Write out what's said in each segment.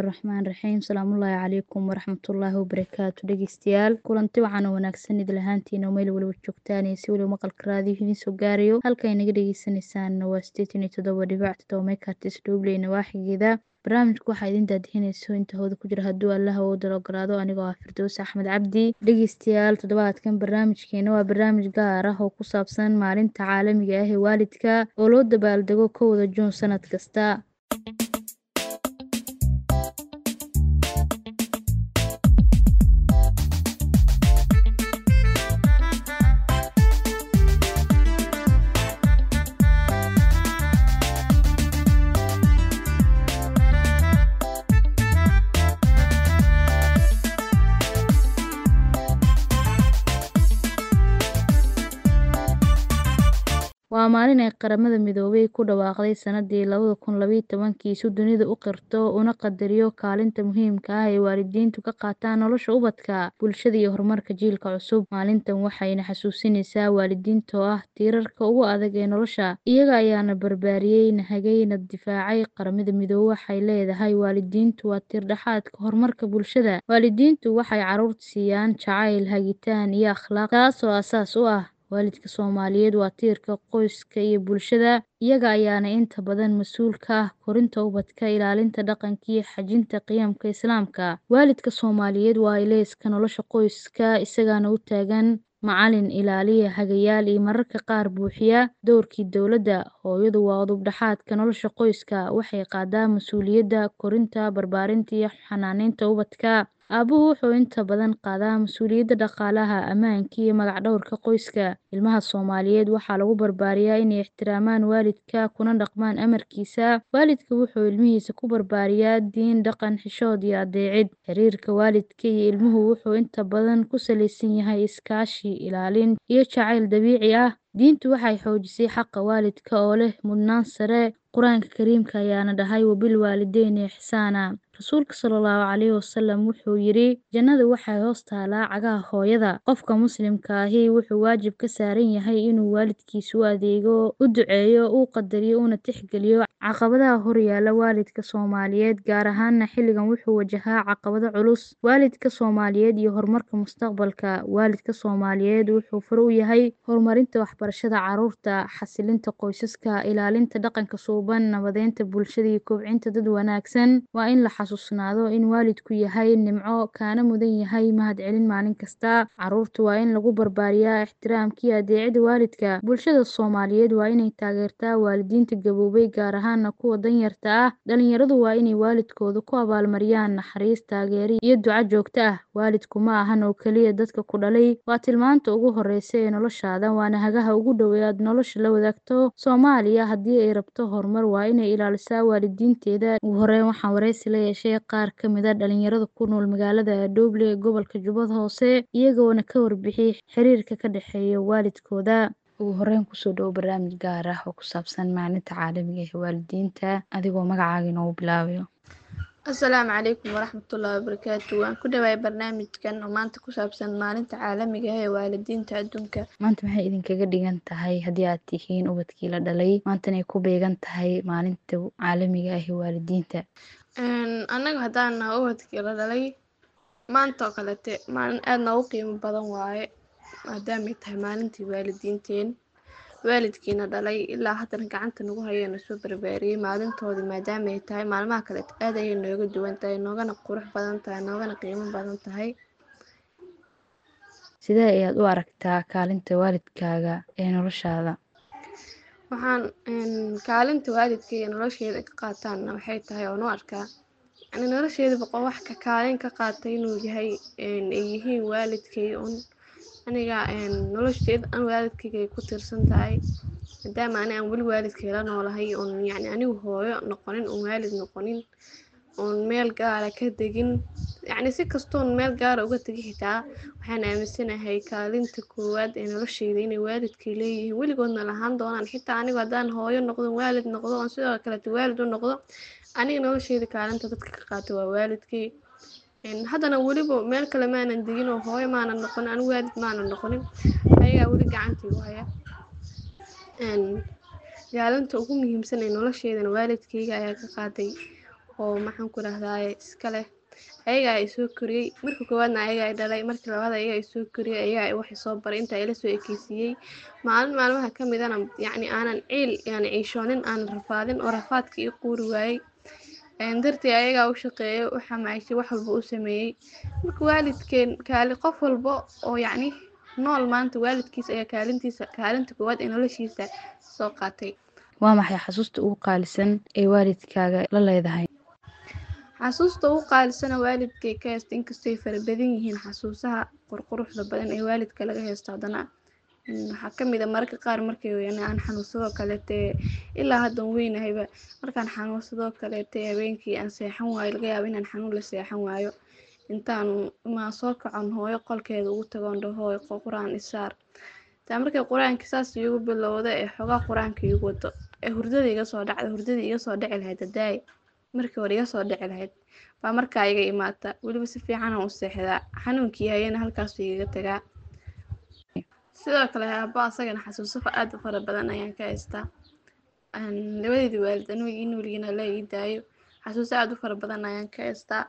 raxmaan raxiim salaamullaahi calaykum waraxmatullaahi wabarakaatu dhegeystayaal kulanti waxaana wanaagsan idil ahaantiina meel waliba joogtaan iyo si waliba maqalka raadiyo idiin soo gaarayo halka inaga dhegeysaneysaan waa sideetan iyo toddoba dhibic toddoba meekartis dhoobley nawaaxigeeda barnaamijku waxaa idin daadihinayso inta hooda ku jira hadduu allaha uu dal ogolaado anigoo ah firdows axmed cabdi dhegeystayaal toddobaadkan barnaamijkeena waa barnaamij gaar ah oo ku saabsan maalinta caalamiga ah ee waalidka oo loo dabaaldego kowda juun sanad kasta waa maalin ay qaramada midoobay ku dhawaaqday sanadii labada kun labaiyo tobankii si dunida u qirto una qadariyo kaalinta muhiimka ah ee waalidiintu ka qaataan nolosha ubadka bulshada iyo horumarka jiilka cusub maalintan waxayna xasuusinaysaa waalidiinta oo ah tiirarka ugu adag ee nolosha iyaga ayaana barbaariyey nahagay na difaacay qaramada midoobe waxay leedahay waalidiintu waa tiirdhexaadka horumarka bulshada waalidiintu waxay caruurta siiyaan jacayl hagitaan iyo akhlaaq taasoo asaas u ah waalidka soomaaliyeed waa tiirka qoyska iyo bulshada iyaga ayaana inta badan mas-uul ka ah korinta ubadka ilaalinta dhaqanka iyo xajinta qiyamka islaamka waalidka soomaaliyeed waa ilayska nolosha qoyska isagaana u taagan macalin ilaaliya hagayaal iyo mararka qaar buuxiya dowrkii dowladda hooyadu waa udubdhaxaadka nolosha qoyska waxay qaadaa mas-uuliyadda korinta barbaarinta iyo xanaaneynta ubadka aabuhu wuxuu inta badan qaadaa mas-uuliyadda dhaqaalaha ammaanka iyo magac dhowrka qoyska ilmaha soomaaliyeed waxaa lagu barbaariyaa inay ixtiraamaan waalidka kuna dhaqmaan amarkiisa waalidka wuxuu ilmihiisa ku barbaariyaa diin dhaqan xishood iyo adeecid xiriirka waalidka iyo ilmuhu wuxuu inta badan ku salaysan yahay iskaashi ilaalin iyo jacayl dabiici ah diintu waxay xoojisay xaqa waalidka oo leh mudnaan sare qur-aanka kariimka ayaana dhahay wabilwaalideyni ixsaana rasuulka salaallahu calayhi wasalam wuxuu yidhi jannada waxay hoos taalaa cagaha hooyada qofka muslimka ahi wuxuu waajib ka saaran yahay inuu waalidkiisa u adeego u duceeyo uu qadariyo una tixgeliyo caqabadaha horyaala waalidka soomaaliyeed gaar ahaana xilligan wuxuu wajahaa caqabado culus waalidka soomaaliyeed iyo horumarka mustaqbalka waalidka soomaaliyeed wuxuu fure u yahay horumarinta waxbarashada caruurta xasilinta qoysaska ilaalinta dhaqanka suuban nabadeynta bulshada iyo kobcinta dad wanaagsan waa in la xasuusnaado in waalidku yahay nimco kaana mudan yahay mahadcelin maalin kasta caruurta waa in lagu barbaariyaa ixtiraamka iyo adeecida waalidka bulshada soomaaliyeed waa inay taageertaa waalidiinta gaboobay gaar ahaana kuwa danyarta ah dhalinyaradu waa inay waalidkooda ku abaalmariyaan naxariis taageeri iyo duco joogto ah waalidku ma ahan oo keliya dadka ku dhalay waa tilmaanta ugu horeysa ee noloshaada waana hagaha ugu dhowe aad nolosha la wadaagto soomaaliya haddii ay rabto horumar waa inay ilaalisaa waalidiinteeda ugu horeyn waxaan wareysi la yeeshay qaar ka mid a dhalinyarada ku nool magaalada dhoble ee gobolka jubbada hoose iyagoona ka warbixiyey xiriirka ka dhexeeya waalidkooda ugu horeyn kusoo dhowo barnaamij gaar ah oo ku saabsan maalinta caalamiga ee waalidiinta adigoo magacaaga inoogu bilaabayo asalaamu calaykum waraxmatullaahi wabarakaatu waan ku dhawaay barnaamijkan oo maanta ku saabsan maalinta caalamiga ah ee waalidiinta adduunka maanta maxay idinkaga dhigan tahay haddii aad tihiin ubadkii la dhalay maantanay ku beegan tahay maalinta caalamiga ah ee waalidiinta annaga haddaan naha ubadkii la dhalay maanta oo kalete maalin aada noogu qiimo badan waaye maadaamay tahay maalintii waalidiinteen waalidkiina dhalay ilaa haddana gacanta nagu hayeena soo barbaariyey maalintoodii maadaama ay tahay maalmaha kaleeto aad ayay nooga duwan tahay noogana qurux badan tahay noogana qiimo badan tahay sidee ayaad u aragtaa kaalinta waalidkaaga ee noloshaada waxaan kaalinta waalidka iyo nolosheeda ka qaataanna waxay tahay oon u arkaa yani nolosheeda boqo wax ka kaalin ka qaatay inuu yahay ay yihiin waalidkay un aniga nolosheeda an waalidkayga ay ku tiirsan tahay maadaama ani aan weli waalidkay la noolahay oon yani anigu hooyo noqonin oon waalid noqonin oon meel gaara ka degin yacni si kastoon meel gaara uga tegi xitaa waxaan aaminsanahay kaalinta koowaad ee nolosheyda inay waalidkay leeyihiin weligoodna lahaan doonaan xitaa anigu haddaan hooyo noqdo waalid noqdo oon sidoo kaleeto waalid u noqdo aniga nolosheyda kaalinta dadka ka qaato waa waalidkay haddana weliba meel kale maanan degin oo hooyo maanan noqonin anigu waalid maanan noqonin ayagaa weli gacantiigu haya kaalinta ugu muhiimsan ee nolosheedana waalidkayga ayaa ka qaaday oo maxaan ku rahdaye iska leh ayaga ay soo koriyey marka koowaadna ayaga ay dhalay markii labaad ayaga ay soo koriyey ayaga ay wax soo baray inta ila soo ekeysiiyey maalin maalmaha ka midana yacni aanan ciil yani ciishoonin aanan rafaadin oo rafaadka ii quuri waayey dartii ayagaa u shaqeeyay u xamaashay wax walba u sameeyey marka waalidkeen kaali qof walba oo yacni nool maanta waalidkiisa ayaa kaalintiisa kaalinta koowaad ee noloshiisa soo qaatay waa maxay xasuusta ugu qaalisan ee waalidkaaga la leedahay xasuusta ugu qaalisana waalidkay ka haysta inkastay fara badan yihiin xasuusaha qurquruxda badan ee waalidka laga haysto haddana waxaa kamid a mararka qaar markay aan xanuunsadoo kaleete ilaa haddan weynahayba markaan xanuunsadoo kaleete habeenkii aan seexan waayo laga yaabo inaan xanuun la seexan waayo intaan maa soo kacon hooyo qolkeeda ugu tagoon dhaho hooyo qur-aan isaar taa markay qur-aanka saas iigu bilowda ee xogaa qur-aanka iigu wado ee hurdada iga soo dhacda hurdada iga soo dhici lahayd hadaay markii hore iga soo dhici lahayd baa markaa iga imaata weliba si fiicanaan u seexdaa xanuunkii hayana halkaasuu igaga tagaa sidoo kale aaba asagana xasuuso aad u fara badan ayaan ka haystaa labadeedii waalid aniga in weligina la ii daayo xasuuso aad u fara badan ayaan ka haystaa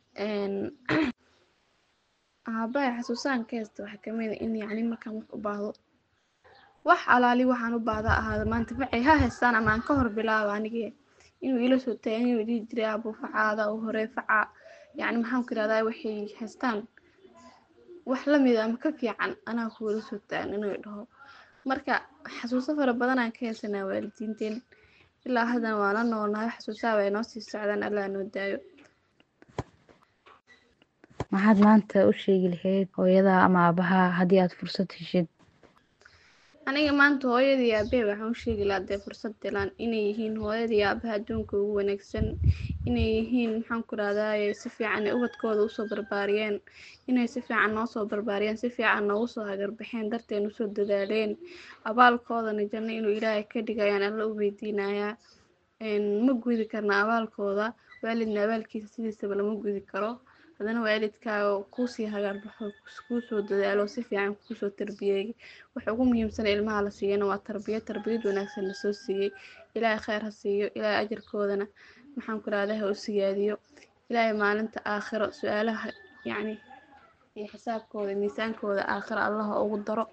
aabahay xasuusahan ka haysta waxaa kamid a in yacni markaan wax u baahdo wax alaali waxaan u baahda ahaada maanta facay ha haystaan ama aan ka hor bilaabo anigii inuu ila soo taagay inuu dhihi jiray aabo facaada u hore faca yacni maxaan ku irahdaa waxay haystaan wax lamid ama ka fiican anaa kuwala soo taagan inuu dhaho marka xasuuso fara badan aan ka haysanaa waalidiinteen ilaa haddana waa la noolnahay xasuusaha way noo sii socdaan allaa noo daayo maxaad maanta u sheegi lahayd hooyada ama aabaha haddii aad fursad heshid aniga maanta hooyadii aabahey waxaan u sheegi lahaa dee fursad dilaan inay yihiin hooyadii aabaha adduunka ugu wanaagsan inay yihiin maxaan ku rahdaye si fiican ay ubadkooda usoo barbaariyeen inay si fiican noo soo barbaariyeen si fiican noogu soo hagarbaxeen darteen usoo dadaaleen abaalkoodana janno inuu ilaahay ka dhigayaan alla u weydiinayaa ma gudi karna abaalkooda waalidna abaalkiisa sidiisaba lama gudi karo haddana waalidkaaga kuusii hagaarbaxo kuusoo dadaalo si fiican kuusoo tarbiyeey waxa ugu muhiimsan ilmaha la siiyana waa tarbiya tarbiyad wanaagsan lasoo siiyey ilaahay kheyr ha siiyo ilaahay ajarkoodana maxaan ku rahdaa ha u siyaadiyo ilaahay maalinta aakhiro su-aalaha yacni iyo xisaabkooda miisaankooda aakhiro allaha ugu daro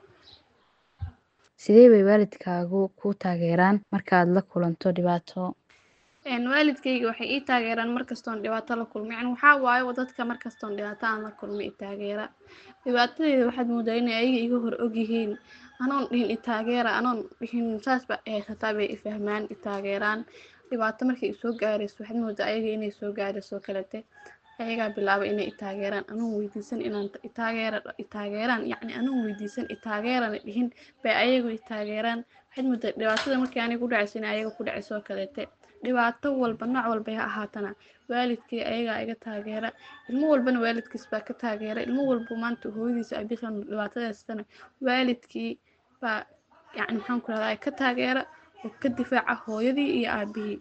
sidee bay waalidkaagu kuu taageeraan markaad la kulanto dhibaato waalidkayga waxay ii taageeraan markastoon dhibaato la kulmo yani waxaa waayo dadka markastoon dhibaato aan la kulmo i taageera dhibaatadeyda waxaad moodaa inay ayaga iga hor ogyihiin anoon dhihin i taageera anoon dhihin saasba haysataa bay i fahmaan i taageeraan dhibaato markay isoo gaarayso waxaad moodaa ayaga inay soo gaarayso kalete ayagaa bilaaba inay i taageeraan anoon weydiisan inaan itaageera i taageeraan yacni anoon weydiisan i taageerana dhihin bay ayagu i taageeraan waxaad moodaa dhibaatada markii aniga ku dhacayso inay ayaga ku dhacayso kalete dhibaato walba nooc walba ha ahaatana waalidkii ayagaa iga taageera ilmo walbana waalidkiis baa ka taageera ilmo walba maanta hooyadiisa abisan dhibaatadaasana waalidkii baa yacni maxaan ku rahdaa ka taageera oo ka difaaca hooyadii iyo aabihii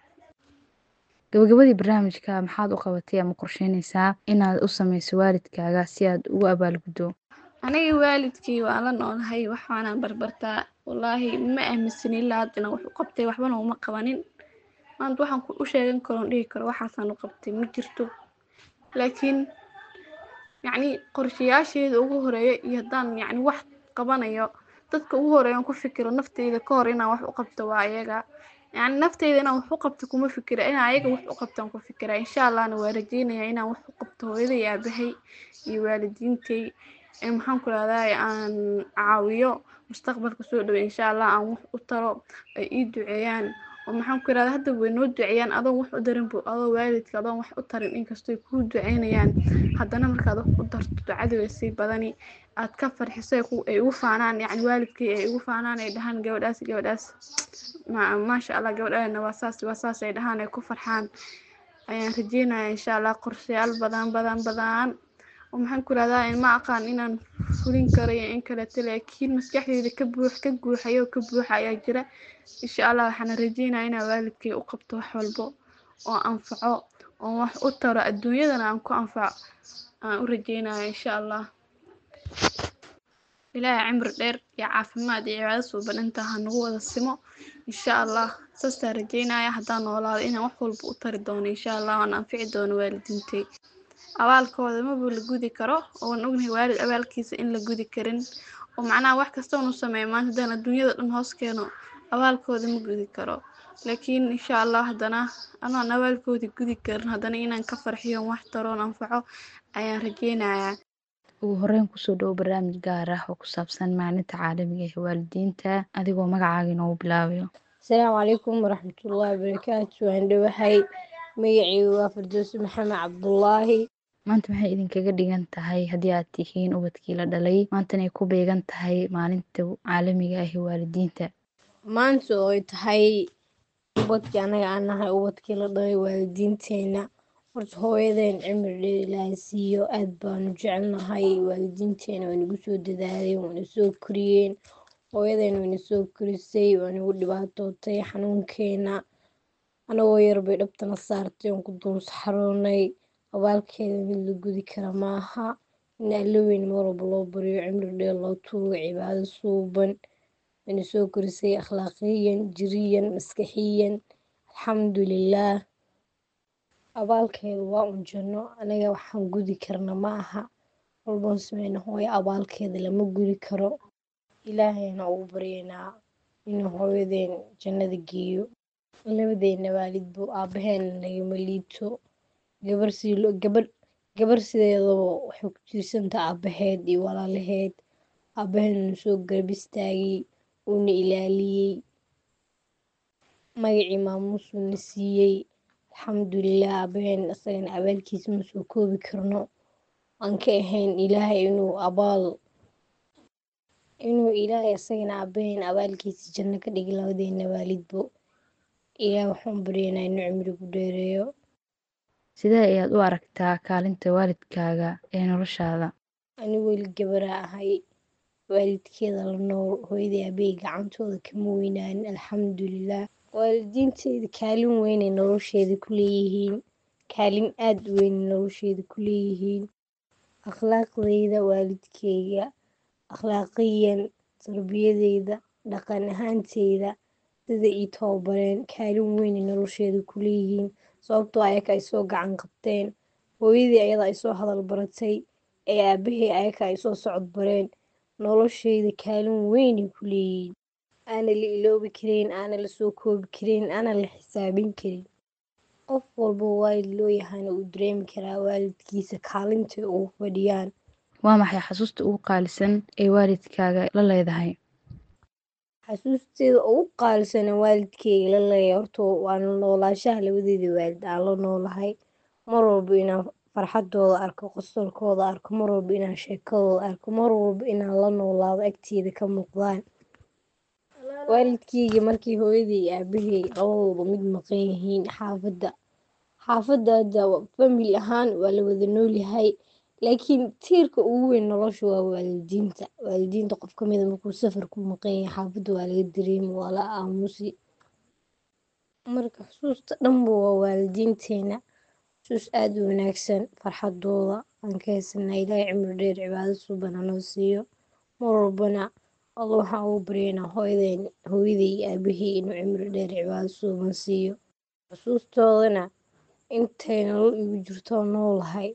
gabagabadii barnaamijka maxaad u qabatay ama qorsheynaysaa inaad u sameyso waalidkaaga si aad ugu abaalguddo aniga waalidkii waan la noolahay waxaanaan barbartaa wallaahi ma aaminsanin ilaa haddana wax u qabtay waxbana uma qabanin maanta waxaan u sheegan karoon dhihi karo waxaasaan u qabtay ma jirto laakiin yacni qorshayaasheeda ugu horeeya iyo haddaan yacni wax qabanayo dadka ugu horeeyan ku fikiro nafteyda ka hor inaan wax u qabto waa ayaga yacni nafteyda inaan wax u qabto kuma fikira inaan ayaga wax u qabtaan ku fikira insha allahna waa rajeynayaa inaan wax u qabto hooyada iyo aabahay iyo waalidiintay maxaan ku rahdaa aan caawiyo mustaqbalka soo dhawe insha allah aan wax u taro ay ii duceeyaan oo maxaan ku irahda hadda way noo duceeyaan adoon wax u darin bu adoo waalidka adoon wax u tarin inkastoy kuu duceynayaan haddana markaad wax u darto ducada way sii badani aad ka farxiso ay ugu faanaan yacni waalidkii ay ugu faanaan ay dhahaan gabadhaas gabadhaas maasha allah gabadhaana waa saas waa saas ay dhahaan ay ku farxaan ayaan rajeynaya insha allah qorshayaal badan badan badan oo maxaan ku irahdaa ma aqaan inaan fulin karo iyo in kaleeto laakiin maskaxdeyda ka buux ka guuxayo ka buuxa ayaa jira insha allah waxaana rajeynaya inaan waalidkay u qabto wax walbo oo anfaco oo wax u taro adduunyadana aan ku anfaco aan u rajeynaya insha allah ilaahay cimri dheer iyo caafimaad iyo cibaado suuban intaa ha nagu wada simo insha allah saastaa rajeynaya haddaan noolaado inaan wax walba u tari doono insha allah waan anfici doono waalidiintay abaalkooda maba la gudi karo oon ognahay waalid abaalkiisa in la gudi karin oo macnaha wax kasta unu sameeyo maanta haddaan adduunyada dhan hoos keeno abaalkooda ma gudi karo laakiin insha allah haddana anoon abaalkoodii gudi karin haddana inaan ka farxiyo wax taroon anfaco ayaan rajeynayaa ugu horeyn kusoo dhowo barnaamij gaar ah oo ku saabsan maalinta caalamiga ee waalidiinta adigoo magacaaga inoogu bilaabayo asalaamu calaykum waraxmatullaahi wabarakaatu waan dhowahay magacaygu waa firdowsi maxamed cabdulaahi maanta maxay idinkaga dhigan tahay haddii aad tihiin ubadkii la dhalay maantana ay ku beegan tahay maalinta caalamiga ah ee waalidiinta maanta oo ay tahay ubadkii anaga aan nahay ubadkii la dhalay waalidiinteena horta hooyadeen cimri dheer ilaahay siiyo aad baanu jecelnahay waalidiinteena waa nagu soo dadaaleen waana soo koriyeen hooyadeen wayna soo korisay waa nagu dhibaatootay xanuunkeena anagoo yar bay dhabtana saartay oon ku duunsaxaroonay abaalkeeda mid la gudi kara maaha in alla weyn mar walba loo baryo cimri dheer loo tuugo cibaado suuban wayna soo korisay akhlaaqiyan jiriyan maskaxiyan alxamdulilaah abaalkeeda waa un janno anaga waxaan gudi karna ma aha walboon sameyna hooyo abaalkeeda lama gudi karo ilaahayna ugu baryaynaa inuu hooyadeen jannada geeyo labadeena waalidbu aabaheena nagama liito gabar sii gabar gabar sideedaba waxay ku tiirsantaha aabaheed iyo walaalaheed aabaheedna soo garab istaagay uuna ilaaliyey magacii maamuusuuna siiyey alxamdulilah aabaheen isagana abaalkiisa ma soo koobi karno aan ka ahayn ilaahay inuu abaal inuu ilaahay isagana aabaheen abaalkiisa janno ka dhigi labadeena waalidbo ilaah waxaan baryaynaa inuu cimrigu dheereeyo sidee ayaad u aragtaa kaalinta waalidkaaga ee noloshaada ani weli gabaraa ahay waalidkeeda la nool hooyadii aabahey gacantooda kama weynaanin alxamdulilah waalidiinteyda kaalin weynay nolosheeda ku leeyihiin kaalin aada u weynay nolosheeda ku leeyihiin akhlaaqdeyda waalidkeyga akhlaaqiyan tarbiyadeyda dhaqan ahaanteyda sida ii tababareen kaalin weynay nolosheeda ku leeyihiin sababtoo ayaka ay soo gacan qabteen hooyadii ayada ay soo hadal baratay ee aabahey ayaka ay soo socod bareen nolosheyda kaalin weynay ku leeyihiin aana la iloobi karin aana la soo koobi karin aana la xisaabin karin qof walba waalid loo yahana uu dareemi karaa waalidkiisa kaalintay ugu fadhiyaan waa maxay xasuusta ugu qaalisan ee waalidkaaga la leedahay xasuusteeda ugu qaalisana waalidkeyga la leeyahay horta waana noolaashaha labadeeda waalid aan la noolahay mar walba inaan farxadooda arko qosolkooda arko mar walba inaan sheekadooda arko mar walba inaan la noolaado agteeda ka muuqdaan waalidkeyga markii hooyadii iyo aabahey labadooda mid maqan yihiin xaafadda xaafadda hadda famili ahaan waa la wada noolyahay laakiin tiirka ugu weyn nolosha waa waalidiinta waalidiinta qof ka mida markuu safar ku maqan yahay xaafadda waa laga dareemi waa la aamusi marka xusuusta dhanba waa waalidiinteena xusuus aada u wanaagsan farxadooda aan ka haysanaa ilaahay cimri dheer cibaado suuban hanoo siiyo mar walbana alla waxaan ugu baryaynaa hooyadeen hooyaday iyo aabahey inuu cimri dheer cibaado suuban siiyo xusuustoodana intay nolol igu jirtoo noolahay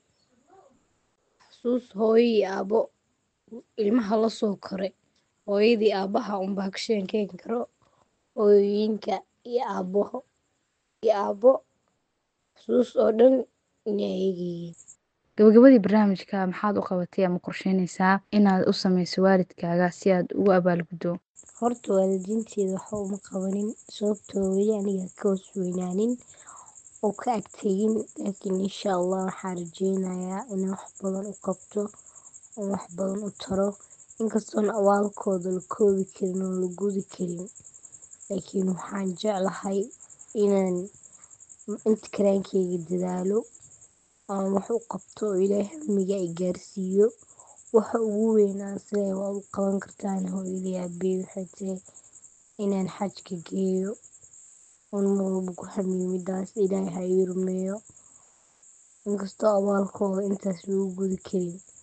xusuus hooyo iyo aabo ilmaha la soo koray hooyadii aabaha unbaa ka sheekeyn karo hooyooyinka iyo aabaho iyo aabo xusuus oo dhan inay ayagiyiin gabagabadii barnaamijka maxaad u qabatay ama qorsheynaysaa inaad u samayso waalidkaaga si aad ugu abaalguddo horta waalidiinteeda waxa uma qabanin sababtoo weli aniga ka hoos weynaanin oo ka agtegin laakiin insha allah waxaan rajeynayaa inaan wax badan u qabto oo wax badan u taro inkastoona abaalkooda la koobi karin oo la gudi karin laakiin waxaan jeclahay inaan inta karaankeyga dadaalo aan wax u qabto oo ilaahay hamiga ay gaarsiiyo waxa ugu weyn aan isleeyahay waad u qaban kartaan hooyadii aabahey waxay tahay inaan xajka geeyo oon mar walba ku hamiyo midaas ilaahay ha ii rumeeyo inkastoo abaalkooda intaas lagu gudi karin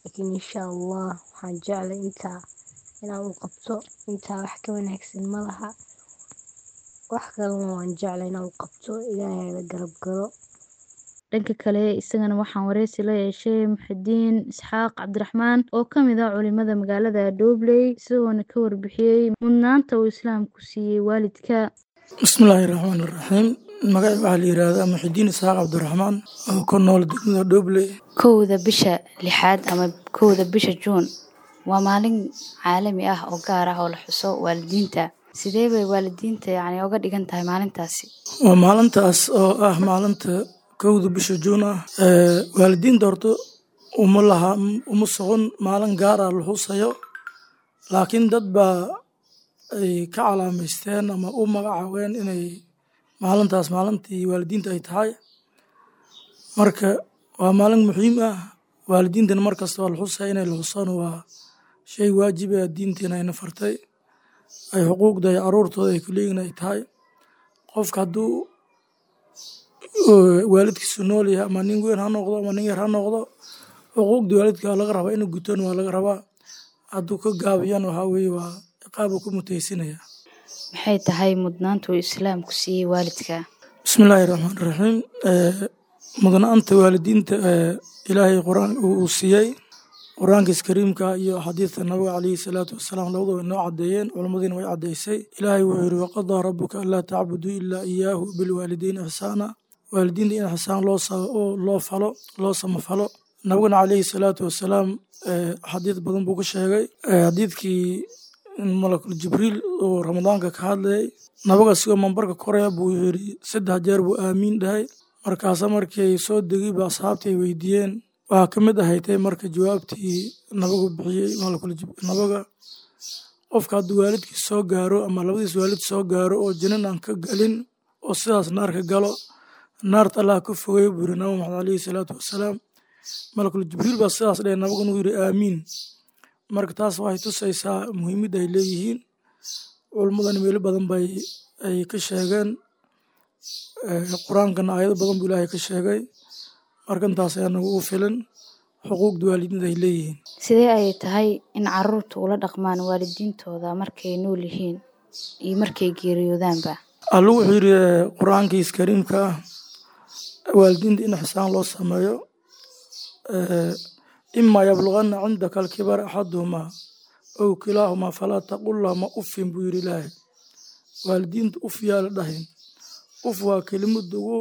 laakiin insha allah waxaan jeclay intaa inaan u qabto intaa wax ka wanaagsan ma laha wax kalena waan jeclay inaan u qabto ilaahay la garab galo dhanka kale isagana waxaan wareysi la yeeshay muxidiin isxaaq cabdiraxmaan oo ka mid ah culimada magaalada dhobley isagoona ka warbixiyey mudnaanta uu islaamku siiyey waalidka bismillaahi raxmaani raxiim magaci waxaa la yihahdaa muxidiin isxaaq cabdiraxmaan oo ku nool degmada dhobley kowda bisha lixaad ama kowda bisha juun waa maalin caalami ah oo gaar ah oo la xuso waalidiinta sidee bay waalidiinta yacni uga dhigan tahay maalintaasi waa maalintaas oo ah maalinta kowda bisha juun ah waalidiinta horta uma laha uma socon maalin gaar ah la xusayo laakiin dad baa ay ka calaamaysteen ama u magacaabeen inay maalintaas maalintii waalidiinta ay tahay marka waa maalin muhiim ah waalidiintana mar kasta waa la xusaya inay la xusaan waa shay waajib ah diinteena ayna fartay ay xuquuqda ay caruurtooda ay ku leeyihin ay tahay qofka hadduu waalidkiisu nool yahay ama nin weyn ha noqdo ama nin yar ha noqdo xuquuqda waalidka waa laga rabaa inuu gutaan waa laga rabaa hadduu ka gaabiyana waxaa weeye waa ciqaab uu ku mutaysinaya maxay tahay mudnaanta uu islaamku siiyey waalidka bismillaahi raxmaan raxiim mudnaanta waalidiinta ilaahay qur-aan uu siiyey qur-aankiis kariimka iyo xadiidka nabiga calayhi salaatu wasalaam labadu way noo caddeeyeen culimmadiina way caddaysay ilaahay wuxuu yidhi waqadaa rabbuka anlaa tacbuduu ilaa iyaahu bilwaalidiin ixsaana waalidiinta in ixsaan loo loo falo loo samafalo nabigana calayhi salaatu wasalaam xadiid badan buu ka sheegay xadiidkii malakul jibriil oo ramadaanka ka hadlayay nabiga sigoo mambarka koraya buu yidhi saddex jeer buu aamiin dhahay markaasa markii ay soo degay ba asxaabtii ay weydiiyeen waxaa ka mid ahaytay marka jawaabtii nabigu bixiyey nabiga qofka hadduu waalidkiis soo gaaro ama labadiis waalid soo gaaro oo jinan aan ka galin oo sidaas naarka galo naarta allah ka fogey buu yiri nabi maxamed calayhi salaatu wasalaam malakul jibriil baa sidaas dheh nabiguna uu yidhi aamiin marka taas waxay tusaysaa muhiimadda ay leeyihiin culummadana meelo badan bay ay ka sheegeen qur-aankana aayado badan buu ilaahay ka sheegay marka intaas ayaa nagu u filan xuquuqda waalidiinta ay leeyihiin sidee ayay tahay in caruurta ula dhaqmaan waalidiintooda markay nool yihiin iyo markay geeriyoodaanba allu wuxuu yidhi qur-aankiis kariimka ah waalidiinta in xisaan loo sameeyo imaa yablugana cindaka alkibar axaduhumaa ow kilaahumaa falaa taqul lahuma uffin buu yidhi ilaahay waalidiinta uf yaa la dhahin uf waa kelimada ugu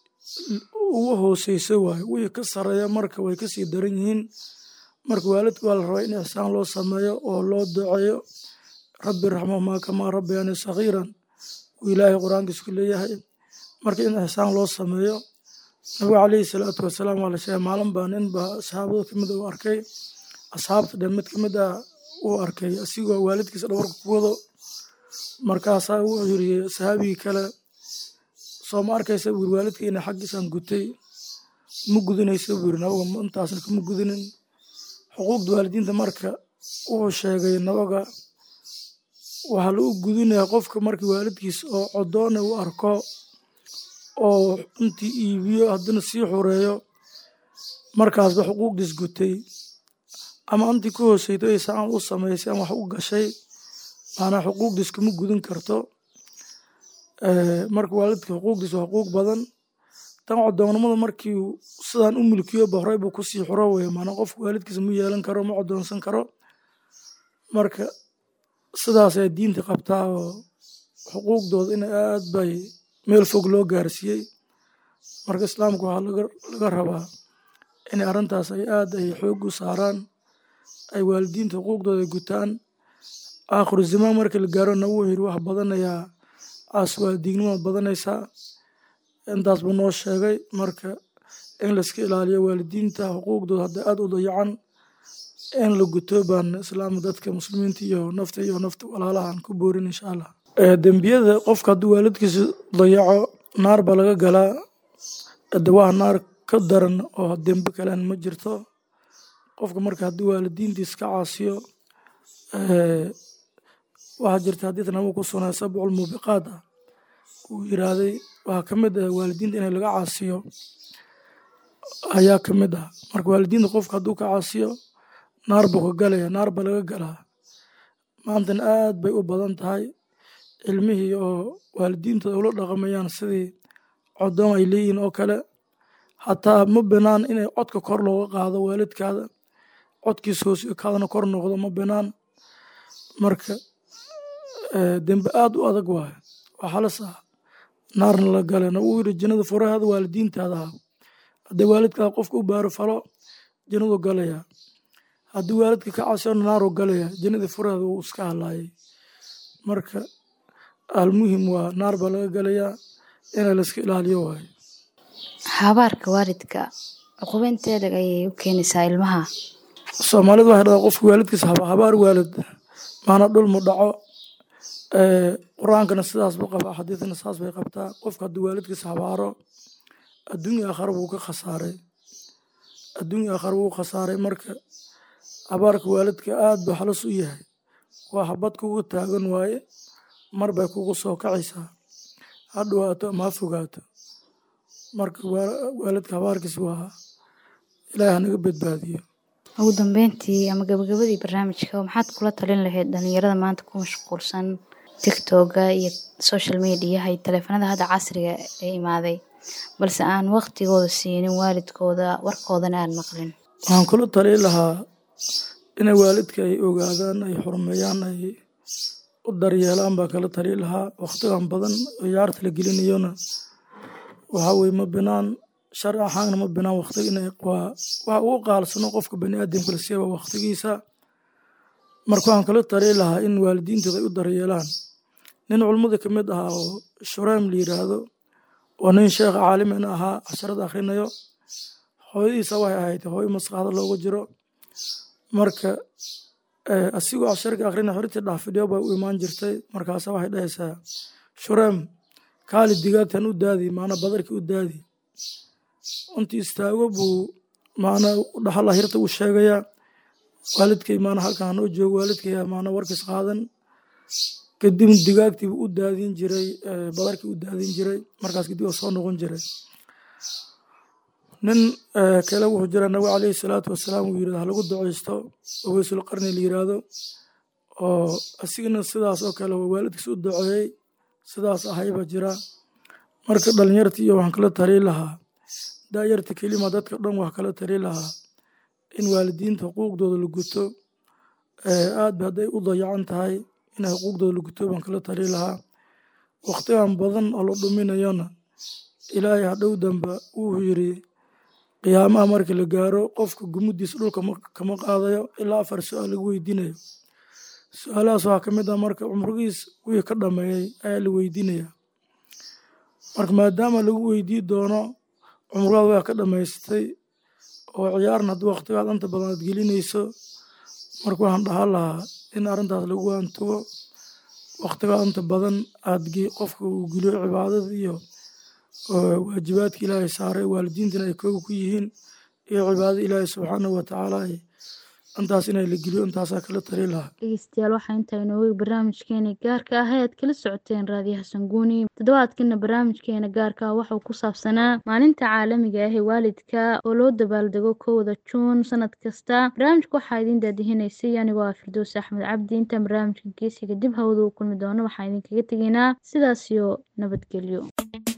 ugu hooseysa waayo wixii ka sareeya marka way kasii daran yihiin marka waalidka waa la rabaa in ixsaan loo sameeyo oo loo duceeyo rabbi raxmahumaa kamaa rabbayani sakhiiran uu ilaahay qur-aankiis ku leeyahay marka in ixsaan loo sameeyo nabiga calayhi salaatu wasalaam waa la sheegay maalin baa nin baa asxaabada kamid uu arkay asxaabta dhan mid kamid ah uu arkay asigoo waalidkiisa dhabarka ku wado markaasaa wuxuu yiri sahaabigii kale soo ma arkaysa buu yiri waalidkiina xaggiisaan gutay ma gudinaysa buu yiri nabaga intaasna kama gudinin xuquuqda waalidiinta marka wuxuu sheegay nabaga waxaa lagu gudinayaa qofka markii waalidkiisa oo codoona uu arko oo intii iibiyo haddana sii xureeyo markaasba xuquuqdiis gutay ama intii ku hooseydo ay saan u samaysay ama wax u gashay maanaa xuquuqdiis kama gudin karto marka waalidka xuquuqdiis waa xuquuq badan tan codoonnimada markii sidaan u milkiyo ba horey buu kusii xuro weye maanaa qofka waalidkiisa ma yeelan karo ma codoonsan karo marka sidaasay diinta qabtaa oo xuquuqdooda in aad bay meel fog loo gaarsiiyey marka islaamka waxaa laga rabaa in arrintaas ay aad ay xoog u saaraan ay waalidiinta xuquuqdooda gutaan aakhiru zamaan markii la gaaro nagu yiri wax badanayaa caas waalidiignimad badanaysaa intaas buu noo sheegay marka in layska ilaaliyo waalidiinta xuquuqdooda hadda aad u dayacan in la guto baan islaamka dadka muslimiinta iyo nafta iyo nafta walaalahan ku boorin insha allah dembiyada qofka hadduu waalidkiisa dayaco naar baa laga galaa dawaha naar ka daran oo dembe kalen ma jirto qofka marka haddii waalidiintiis ka caasiyo waxaa jirta xadiid nabiga ku sugnay sabcul muubiqaat ah uu yiraahday waxaa ka mid ah waalidiinta in laga caasiyo ayaa ka mid ah marka waalidiinta qofka hadduu ka caasiyo naar buu ka galaya naar ba laga galaa maantana aad bay u badan tahay ilmihii oo waalidiintooda ula dhaqamayaan sidii codoon ay leeyihiin oo kale xataa ma binaan inay codka kor looga qaado waalidkaada codkiisa hoos kaadana kor noqdo ma binaan marka dembe aad u adag waayo waa halis ah naarna la galena uu yidhi jannada furaheeda waalidiintaada ah haddii waalidkaada qofka u baaro falo jannadu galaya haddii waalidka ka casona naaru galaya jannadii furaheeda wuu iska halaayay marka almuhim waa naar baa laga galayaa inay layska ilaaliyo waayo habaarka waalidka cuqubeynteeda ayay u keenaysaa ilmaha soomaalidu waxay dhahdaa qofka waalidkiisa haba habaar waalid maana dhul mu dhaco qur-aankana sidaas buu qabaa xadiidna saas bay qabtaa qofka hadduu waalidkiisa habaaro adduunya aakhara wuu ka khasaaray adduunya aakhara wuu khasaaray marka habaarka waalidka aad buu halis u yahay waa habad kugu taagan waaye mar bay kugu soo kacaysaa ha dhawaato ama ha fogaato marka waalidka habaarkiisa waa ilaahi hanaga badbaadiyo ugu dambeyntii ama gabagabadii barnaamijka maxaad kula talin lahayd dhalinyarada maanta ku mashquulsan tiktoga iyo social mediaha iyo taleefanada hadda casriga ee imaaday balse aan waqtigooda siinin waalidkooda warkoodana aan maqlin waxaan kula tali lahaa inay waalidka ay ogaadaan ay xurmeeyaan ay u daryeelaan baa kala tali lahaa waqtigan badan ciyaarta la gelinayona waxaa weye ma binaan sharci ahaanna ma binaan waqtiga inay waa waxa ugu qaalsano qofka bani aadamka la siiya waa waqtigiisa marka waxaan kala tali lahaa in waalidiintooda ay u daryeelaan nin culmada ka mid ahaa oo shureym la yiraahdo oo nin sheekha caalimin ahaa casharada akhrinayo hooyadiisa waxay ahayd hooyo maskaxda loogu jiro marka asigoo casharka akhrina xorintii dhaafidhiyo bay u imaan jirtay markaasa waxay dhahaysaa shureym kaali digaagtan u daadi maana badarkii u daadi intii istaago buu maana dhaxala hirta uu sheegayaa waalidkay maana halkan hanoo joogo waalidkay maana warkiis qaadan kadib digaagtiibu u daadin jiray badarkii u daadin jiray markaas kadib oo soo noqon jiray nin kale wuxuu jira nabi calayhi salaatu wasalaam uu yirahdo halagu duceysto aweysul qarni la yiraahdo oo asigana sidaas oo kale waalidkiis u duceeyey sidaas ahayba jira marka dhalinyarta iyo waxaan kala tali lahaa daayarta kelima dadka dhan wax kala tali lahaa in waalidiinta xuquuqdooda la guto aad ba hadday u dayacan tahay in xuquuqdooda la guto baan kala tali lahaa waqtigan badan oo la dhuminayona ilaahay hadhow damba wuxuu yiri qiyaamaha markii la gaaro qofka gumudiisa dhulka kama qaadayo ilaa afar su-aal lagu weydiinayo su-aalahaas waxaa ka mid ah marka cumrigiis wixii ka dhameeyey ayaa la weydiinaya marka maadaama lagu weydii doono cumrigaad waa ka dhamaystay oo ciyaarna haddii waqtigaad inta badan aad gelinayso marka waxaan dhahaa lahaa in arrintaas lagu waantugo waqtigaad inta badan aad qofka uu geliyo cibaadada iyo waajibaadka ilaahay saaray waalidiintana ay kooga ku yihiin iyo cibaadada ilaahay subxaanahu watacaala intaas inay la geliyo intaasaa kala tali lahaa dhegeystayaal waxaa intaa inooga barnaamijkeena gaarka ah ee aad kala socoteen raadiyaha sanguuni toddobaadkana barnaamijkeena gaarka ah waxuu ku saabsanaa maalinta caalamiga ah ee waalidka oo loo dabaaldego kowda juun sanad kasta barnaamijka waxaa idin daadihinaysay anigoo ah firdows axmed cabdi intaan barnaamijka geesiga dib hawada u kulmi doono waxaa idinkaga tegaynaa sidaas iyo nabadgelyo